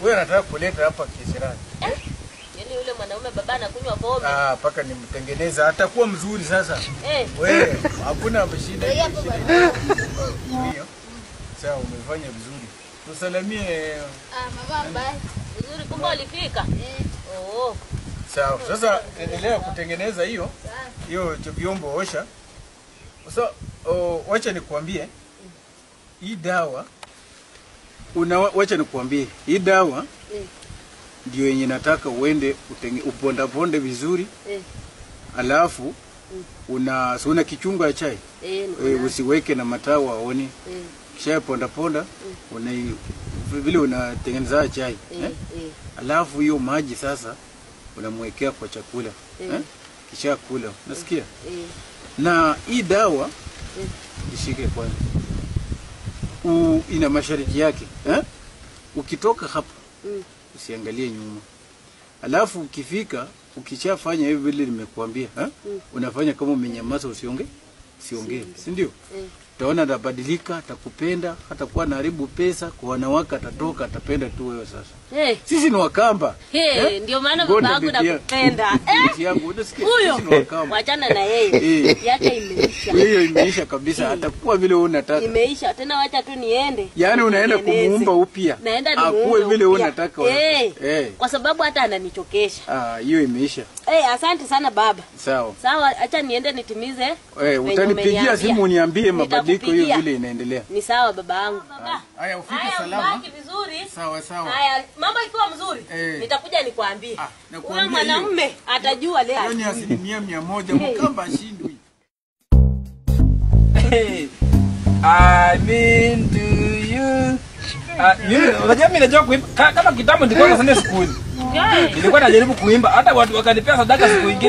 Wewe unataka kuleta hapa kisirani. Yaani yule mwanaume baba anakunywa pombe. Ah, paka nimtengeneza atakuwa mzuri sasa. Eh, Wewe hakuna shida. Ndio hapo bwana. Ndio. Sawa, umefanya vizuri. Tusalimie. Ah, mama bye. vizuri kumbe ulifika. Eh, Oh. Sawa. Sasa endelea kutengeneza hiyo sawa. hiyo cho- vyombo osha. Sasa oh, wacha nikuambie hii dawa una wacha nikuambie hii dawa Eh. ndio yenye nataka uende utenge, upondaponde vizuri Eh. alafu una si una kichungu ya chai Eh, niko e, nayo. usiweke na mataa waone Eh, kisha ponda ponda una vile unatengeneza chai eh, eh? eh. alafu hiyo maji sasa unamwekea kwa chakula Eh. eh? kisha kula nasikia Eh, na hii dawa eh. ishike kwanza U, ina masharti yake eh? ukitoka hapa Mm. usiangalie nyuma alafu ukifika ukishafanya hivi vile nimekuambia eh? Mm. unafanya kama umenyamaza usionge usiongee si ndio Eh. utaona atabadilika atakupenda hatakuwa naharibu pesa kwa wanawake atatoka atapenda tu wewe sasa Eh, sisi ni wakamba eh, ndio maana Ngoja baba yangu bibi ya- nakupenda. Eh, binti yangu unasikia huyo sisi ni wakamba wachana na yeye. Eh. Yake imeisha. hiyo imeisha kabisa atakuwa vile wewe unataka Imeisha tena, wacha tu niende. yaani unaenda Nitengeneze. kumuumba upya Naenda akuwe nimuumbe vile wewe upya. unataka Eh. eh Kwa sababu hata ananichokesha. ah hiyo imeisha Eh, asante sana baba. sawa Sawa, acha niende nitimize. eh venye utanipigia umeniambia. simu uniambie mabadiliko hiyo Nitakupigia. vile inaendelea Ni sawa baba yangu. Baba. haya ufike Haya, salama ubaki vizuri. sawa sawa Haya, mambo ikiwa mzuri, Eh. nitakuja nikwambie. Ah, nakuambia Huyo mwanamume atajua leo. hiyo ni asilimia mia moja mkamba ashindwi Hey, I mean to you. Ah, mimi unajua mimi najua kuimba Ka- kama kitambo nilikuwa na Sunday school. Nilikuwa najaribu kuimba hata watu wakanipea sadaka siku nyingine.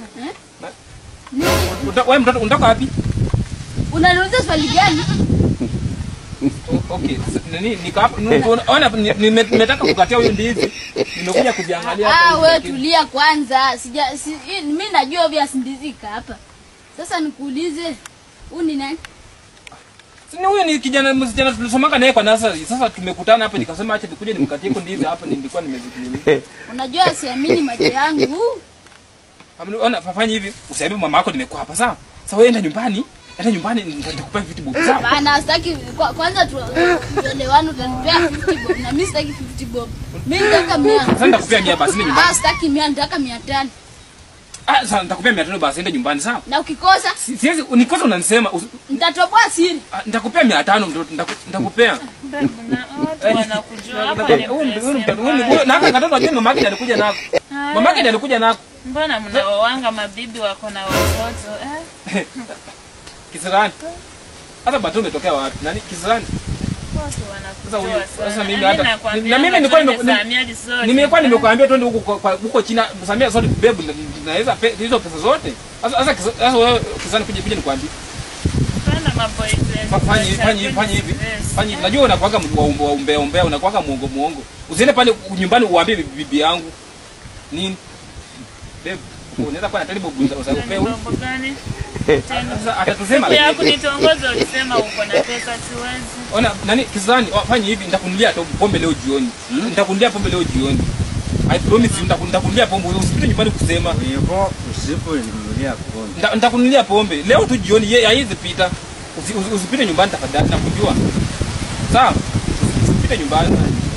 Uta- Wewe mtoto unatoka wapi? Unaniuliza swali gani? O- Okay, s- nini niko hapa nu- ona ni- nime- nimetaka kukatia huyu ndizi. Nimekuja kujiangalia hapa Ah, hivi wewe lakini- tulia kwanza. Sija si, hii- mimi najua obvious ndizika hapa. Sasa nikuulize, huu ni nani? Si ni huyu ni kijana msichana tulisomanga naye kwa nasari. Sasa tumekutana hapa nikasema acha nikuje nimkatie huko ndizi hapa nilikuwa nimezidi. Unajua siamini macho yangu. Amni- Ona fanya hivi, usiambie mama yako nimekuwa hapa sawa? Sasa wewe enda nyumbani, enda nyumbani nita- nitakupea vitu bob sawa? Bana, sitaki kwa, kwanza tu tuelewane, utanipea 50 bob na mimi sitaki 50 bob. Mimi nataka 100. Sasa nitakupea mia basi enda nyumbani. Ah, sitaki 100, nataka 500. Ah, sasa nitakupea mia tano basi enda nyumbani sawa? Na ukikosa Si- Siwezi nikosa unanisema usi- nitatoboa siri. ah, nitakupea mia tano mtoto nitaku- nitakupea. wanakujua hapa ni Huyu ni- huyu ni- pesa huyu ni- huyu- na haka katoto ajue mamake ndiye alikuja nako. Mamake ndiye alikuja nako. mbona mnaowanga mabibi wako na watoto eh? Kisirani. Hata bato umetokea wapi? Nani Kisirani? Watu Sasa huyu- wanakutoa sasa sana. mimi Mimi hata- nakwambia na mimi hapa nilikuwa twende nime- Samia resort. Nimekuwa nimekuambia twende huko kwa- kwa- huko China, Samia sorry babe, na- naweza pe- hizo pesa zote. Sasa sasa Kisa- sasa wewe Kisirani kuja kuja nikwambie. Twende maboyfriend. Fa- fanya hivi, fanya hivi, fanya hivi. Fanya hivi. Najua unakuwaga mtu wa umbe- wa umbea umbea, unakuwaga muongo muongo. Usiende pale nyumbani uambie bibi bibi yangu. Nini? Babe, unaweza kuwa na taribu bunza usapewe. Mambo gani? Tena. Sasa atatusema Siku ya kunitongoza ulisema uko na pesa siwezi. Ona nani Kisirani, wa- fanya hivi nitakunulia tu pombe leo jioni. Nitakunulia pombe leo jioni. I promise you nitaku- nitakunulia pombe usipite nyumbani kusema. hivyo usiponinunulia pombe Nita- Nitakunulia pombe leo tu jioni, yeye haizi pita. Usi- usi- Usipite nyumbani tafadhali, nakujua. Sawa? Usipite nyumbani.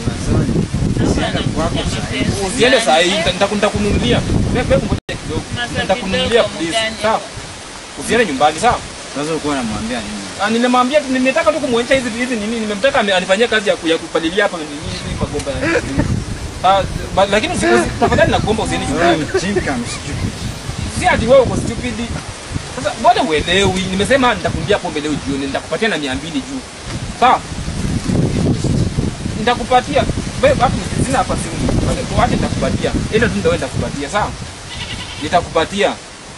Usiende saa hii, nita- nita- nitakununulia. Wewe wewe ngoja kidogo. Masa Nitakununulia kidogo please. mgani? Sawa? Usiende nyumbani, sawa? sasa ulikuwa unamwambia nini Ah, Nimemwambia tu nimetaka tu kumuonyesha hizi hizi nini, nimemtaka ame- anifanyie kazi ya ku- ya kupalilia hapa nini hizi magomba. Ah, ba- lakini usi- usi- tafadhali nakuomba usiende nyumbani. mjinga msijui Si ati wewe uko stupid. Sasa mbona uelewi? Nimesema nitakumbia pombe leo jioni, nitakupatia na 200 juu. Sawa? Nitakupatia. Wewe hapo sina hapa simu. Wacha nitakupatia. Ila tu ndio nitakupatia, sawa? Nitakupatia.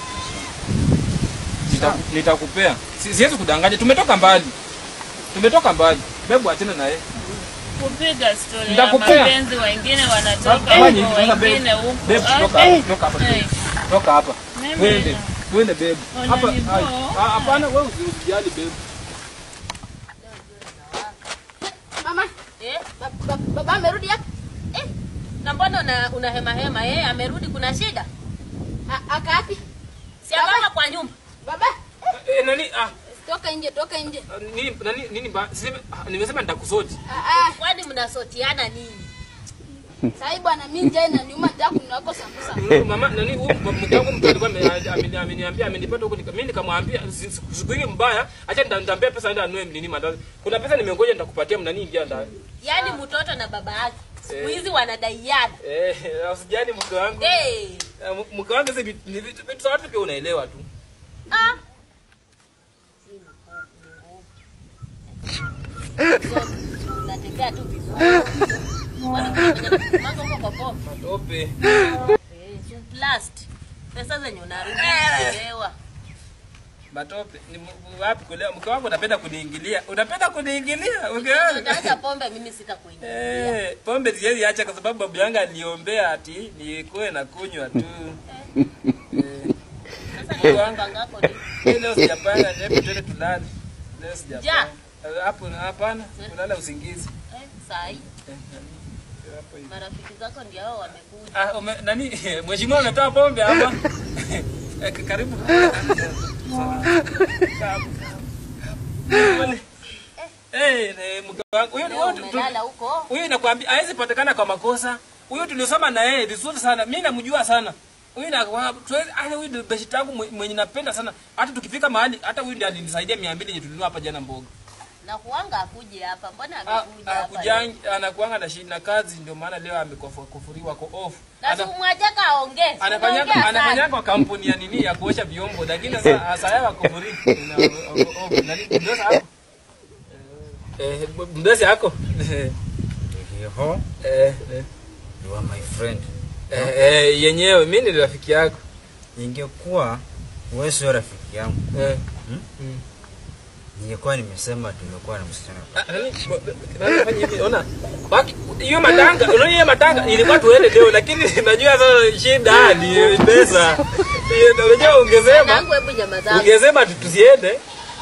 Nita- Nitakupea. Si- Siwezi kudanganya. Tumetoka mbali. Tumetoka mbali. Bebu achana na yeye. Kupiga story ya Nitakupea. mapenzi wengine wanatoka Fanya hivi, huko sasa babe. wengine huko. Babe, toka Ah, hapa, toka hapa. eh, Toka hapa. mimi Twende. Twende babe. Hapa. Unaniboa? ai, ah, Hapana, wewe usi- usijali babe. Mama, Eh? ba- ba- baba amerudi hapa. Na mbona una, una hema hema? Yeye amerudi kuna shida? A- Akapi? Si amama kwa nyumba. Baba, Eh, nani ah toka nje, toka nje. nini nani nini ba siseme ah, nimesema nitakusoti. Ah, Kwani mnasotiana nini? ah. Sahi bwana, mimi njaa inaniuma, nataka kununua sambusa. Mm, Mama nani huyu mke wangu mtu alikuwa ame- ameni- ameniambia amenipata huko nika- mimi nikamwambia si- si- siku hii mbaya acha nita- nitampea pesa aende anunue nini mandazi. Kuna pesa nimengoja nitakupatia mnani ingia ndani. Yaani mtoto na baba yake. Siku hizi wanadaiana. Eh, usijani mke wangu. Eh. Eh, m- Mke wangu hizi vitu ni vitu vitu za watu pia unaelewa tu. Ah. Unatembea tu vizuri. Kwani unafanya mambo huko kwa pombe? Matope. Eh, si plast. Pesa zenye unarudi kuelewa. Matope. Ni m- wapi kuelewa? Mke wangu unapenda kuniingilia. Unapenda kuniingilia mke wangu. Utaacha pombe mimi sitakuingilia. Eh, pombe siwezi acha kwa sababu babu yangu aliombea ati nikuwe na kunywa tu. Eh, Sasa ni mpango wako ni leo sijapanga, hebu twende tulale. Leo sijapanga. Ja. Eh, Hapo hapana, kulala usingizi. eh, saa hii Eh, hapo hivi. marafiki zako ndio hao wamekuja. Ah, ume, nani mheshimiwa unatoa pombe hapa? Eh, k- Karibu. Eh, eh, mke wangu huyo Leo huyo tu- umelala huko. huyu nakwambia hawezi patikana kwa makosa. Huyu tulisoma na yeye vizuri sana, mimi namjua sana. Huyu na tuwezi hata huyu ndio beshit yangu mwe- mwenye napenda sana. Hata tukifika mahali hata huyu ndiye alinisaidia 200 yenye tulinunua hapa jana mboga. Na kuanga akuje hapa. Mbona Ah, amekuja ah, hapa? kujangi anakuanga na shida na kazi ndio maana leo amekufuriwa kwa off. Na Ana- simwajaka aongee. Anafanya Unaongea sana. anafanya kwa kampuni ya nini ya kuosha vyombo lakini sasa sasa yeye akufuri. Nani ndio hapo? Eh, mdosi yako. Hiho, Eh, eh. you are my friend. Eh, eh, yenyewe mimi ni rafiki yako. Ingekuwa wewe sio rafiki yangu, Eh. ningekuwa nimesema tumekuwa na msichana. Ah, nani? Nani fanya hivi? Ona. Baki hiyo matanga, unaona hiyo matanga ilikuwa tuende leo lakini najua sasa shida ni pesa. Hiyo unajua ungesema Mwanangu, hebu nyamaza. ungesema tu- tusiende.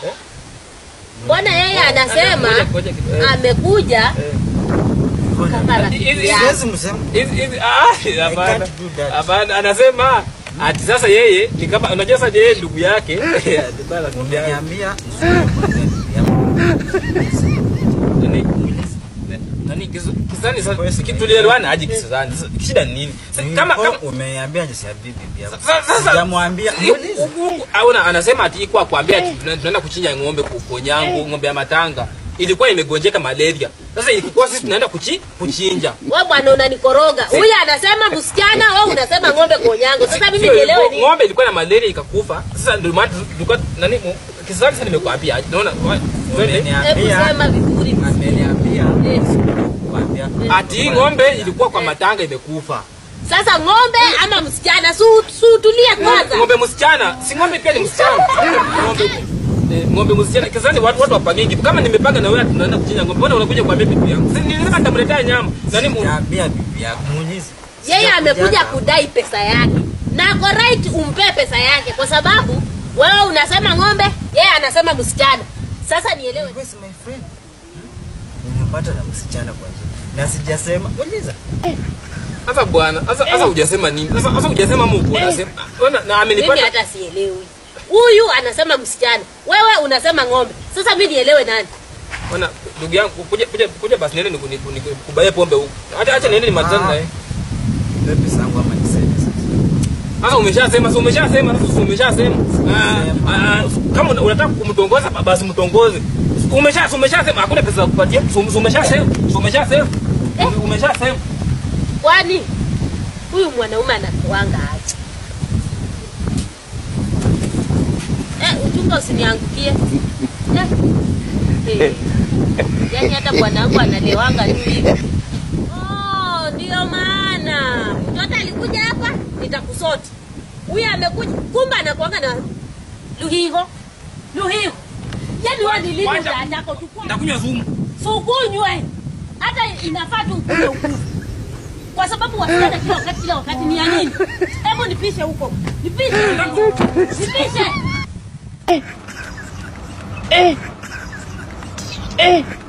Mbona yeye anasema Ngoja, ngoja kidogo. Eh, amekuja eh. kama rafiki Hizi- yake. Siwezi msema. Hizi hizi ah hapana. can't do that. Hapana, anasema ati sasa yeye ni kama unajua sasa yeye ndugu yake. Bana ndugu yake. Umeniambia nisikuambia ndugu yangu. Nani? Nani kisu- kisani sasa tulielewana aje kisani? Sasa Shida ni nini? Sasa Kama kama Ulikuwa Umeniambia jisiambie bibi yako. Sasa- sasa- Sijamwambia. Auna anasema ati iko kuambia ati tuna- tunaenda kuchinja ng'ombe ku- konyangu, ng'ombe ya matanga. Ilikuwa imegonjeka malaria. Sasa ilikuwa sisi tunaenda kuchi, kuchinja. Wewe bwana unanikoroga. Huyu anasema msichana, wewe unasema ng'ombe konyango. Sasa mimi Sio, nielewe ngo- nini? Ng'ombe ilikuwa na malaria ikakufa. Sasa ndio maana tulikuwa nani mu- kisani sasa nimekuambia. Unaona? wa- twende. Hebu Umeniambia. sema vizuri. Ameniambia. Eh, Kuambia. Ati hii ng'ombe ilikuwa kwa matanga imekufa. Sasa ng'ombe ama msichana? Su, su tulie kwanza. Ng'ombe msichana, si ng'ombe pia ni msichana. Ng'ombe eh, ng'ombe msichana. Kisani watu watu wapangingi. Kama nimepanga na wewe tunaenda kuchinja ng'ombe. Mbona unakuja kuambia bibi yangu? Sasa nilisema nitamletea nyama. Nani mu Sijamwambia bibi yako. Muulize. Yeye Sijakuja amekuja hapa. kudai pesa yake. Na ako right umpe pesa yake kwa sababu wewe unasema ng'ombe, yeye anasema msichana. Sasa nielewe. Where's my friend? Nimepata na msichana kwa njia. Na sijasema. Uliza. Sasa bwana, sasa sasa hujasema nini? Sasa sasa hujasema Mungu unasema. Ona na Mimi amenipata. hata sielewi. Huyu anasema msichana, wewe unasema ng'ombe. Sasa mimi nielewe nani? Ona ndugu yangu kuja kuja kuja basi nene nikubaye pombe huko. Acha acha nene nimalizane Ah. naye. Baby zangu ama niseme sasa. Sasa umeshasema, sasa umeshasema, sasa umeshasema. Ah, ah, kama una- unataka kumtongoza basi mtongoze. Umesha umeshasema hakuna pesa za kupatia. So- Umeshasema, so umeshasema. Ume- Umeshasema. Kwani huyu mwanaume anakuanga aje? Eh, uchunga usiniangukie. Eh. Eh. Yaani hata bwanangu analewanga tu hivi. Oh, ndio maana mtoto alikuja hapa nitakusoti. Huyu amekuja kumbe anakuanga na luhiho. Luhiho. Yaani wewe ni lini Wacha- utaachako tukua? Nitakunywa sumu. sukunywe hata inafaa tu ukunywe ukufu kwa sababu wasichana kila wakati kila wakati ni ya nini hebu nipishe huko nipishe nipishe Eh. Eh.